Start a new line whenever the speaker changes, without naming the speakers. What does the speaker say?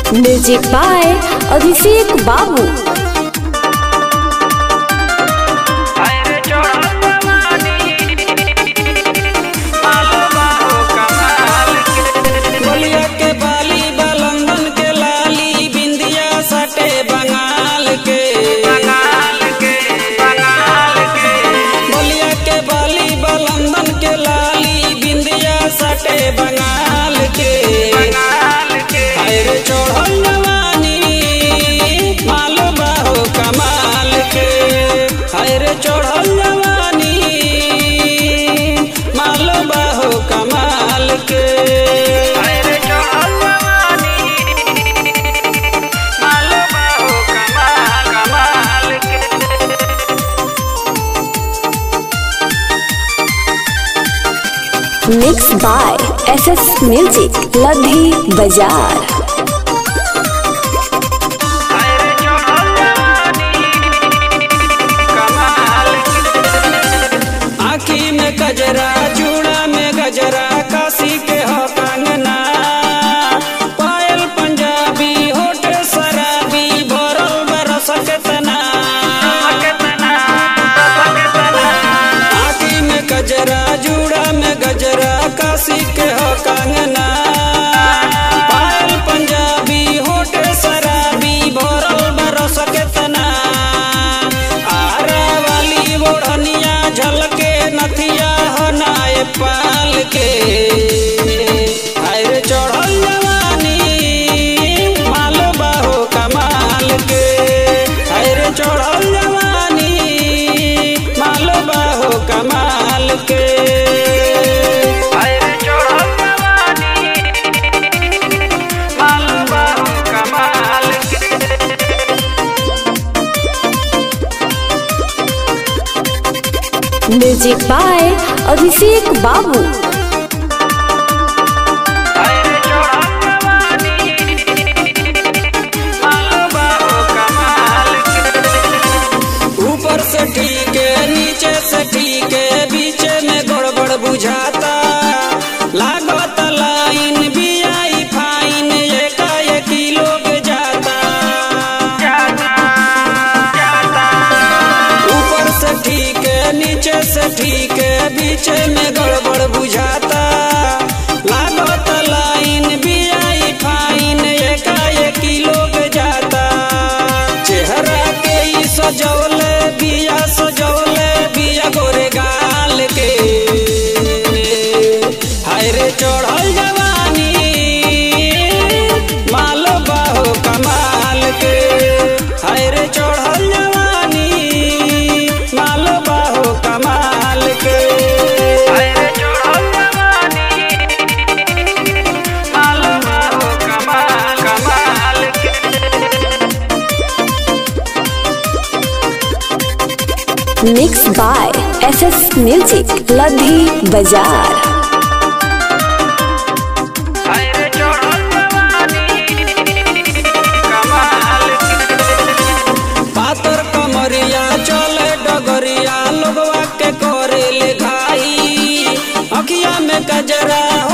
music by Abhishek बाबू
बलिया के बाली बलंदन के लाली बिंदिया सटे बंगाल के बंगाल के बंगाल के बलिया के बाली बलंदन के लाली बिंदिया सटे बंगाल के बंगाल के अरे चढ़ल जवानी मालो बाहो कमाल के अरे चढ़ल जवानी मालो बाहो कमाल के अरे चढ़ल जवानी मालो बाहो कमाल कमाल के
mix by S S music लधी बाजार
अरे चढ़ल जवानी कमाल के आँखी में गजरा चूड़ा में गजरा काशी के हो कंगना पायल पंजाबी होठ शराबी भरल बरस केतना आँखी में गजरा जूड़ा में गजरा काशी के हो कंगना पायल पंजाबी होठ शराबी भरल बरस केतना आरा वाली ओढ़निया झलके नथिया हो नाय पाल के आयर चढ़ल जवानी माल बाहो कमाल के आयर चढ़ल जवानी माल बाहो कमाल के आयर चढ़ल जवानी माल बाहो कमाल के
म्यूजिक बाय अभिषेक बाबू
अरे चढ़ल जवानी मालो बाहो कमाल के ऊपर से ठीक है नीचे से ठीक है बीच में गड़बड़ बुझाता लागत लाइन भी आई फाइन एकाएकी लोग जाता ऊपर से ठीक है नीचे से ठीक है बीच में गड़बड़ बुझाता लागत लाइन भी आई फाइन एकाएकी लोग जाता चेहरा के ही सजौले बिया सजौले बिया गोरे गाल के हाय रे चढ़ल जवानी माल बाहो कमाल के हाय रे चढ़ल जवानी माल बाहो कमाल के हाय रे चढ़ल जवानी माल बाहो कमाल कमाल के
mix by S S music लधी बाजार
अरे चढ़ल जवानी कमाल पातर कमरिया चले डगरिया लोगवा के करे ले घाई अखिया में गजरा